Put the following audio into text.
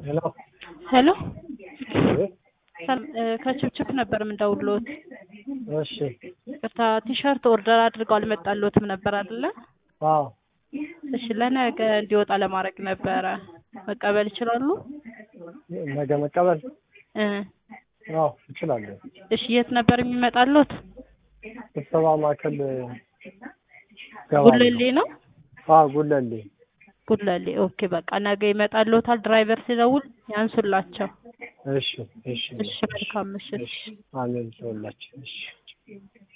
ሄሎ ሄሎ አቤት። ሰል- እ፣ ከችፕችፕ ነበር የምንደውልዎት። እሺ ቅርታ ቲሸርት ኦርደር አድርገው አልመጣልዎትም ነበር አይደለ? አዎ እሺ ለነገ እንዲወጣ ለማድረግ ነበረ። መቀበል ይችላሉ? ነገ መቀበል እ፣ አዎ እችላለሁ። እሺ የት ነበር የሚመጣልዎት? ስብሰባ ማዕከል ገባ ጉለሌ ነው? አዎ ጉለሌ ጉለሌ። ኦኬ በቃ ነገ ይመጣልዎታል። ድራይቨር ሲደውል ያንሱላቸው። እሺ እሺ እሺ መልካም ምሽት። እሺ አሜን ይሁንላችሁ እሺ